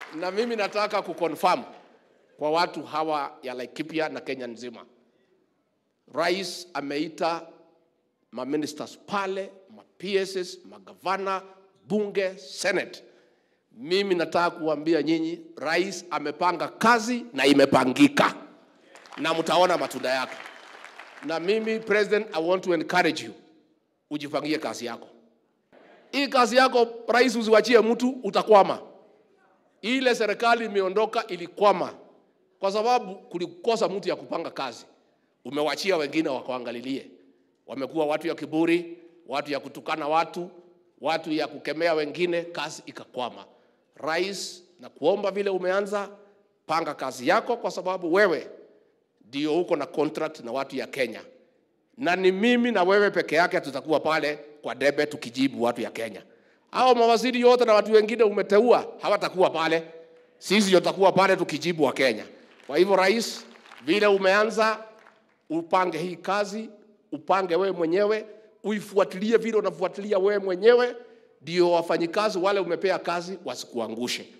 na mimi nataka kuconfirm kwa watu hawa ya Laikipia na Kenya nzima, rais ameita maministers pale, ma PSs, magavana, bunge, senate. Mimi nataka kuambia nyinyi, rais amepanga kazi na imepangika, na mtaona matunda yake. Na mimi president, I want to encourage you, ujipangie kazi yako. Hii kazi yako rais, usiwachie mtu, utakwama. Ile serikali imeondoka ilikwama kwa sababu kulikosa mtu ya kupanga kazi. Umewachia wengine wakaangalilie, wamekuwa watu ya kiburi, watu ya kutukana watu, watu ya kukemea wengine, kazi ikakwama. Rais, na kuomba vile umeanza, panga kazi yako, kwa sababu wewe ndio uko na contract na watu ya Kenya, na ni mimi na wewe peke yake tutakuwa pale kwa debe tukijibu watu ya Kenya. Hao mawaziri yote na watu wengine umeteua hawatakuwa pale, sisi ndio tutakuwa pale tukijibu wa Kenya. Kwa hivyo, rais, vile umeanza, upange hii kazi, upange wewe mwenyewe, uifuatilie vile unafuatilia wewe mwenyewe, ndio wafanyikazi wale umepea kazi wasikuangushe.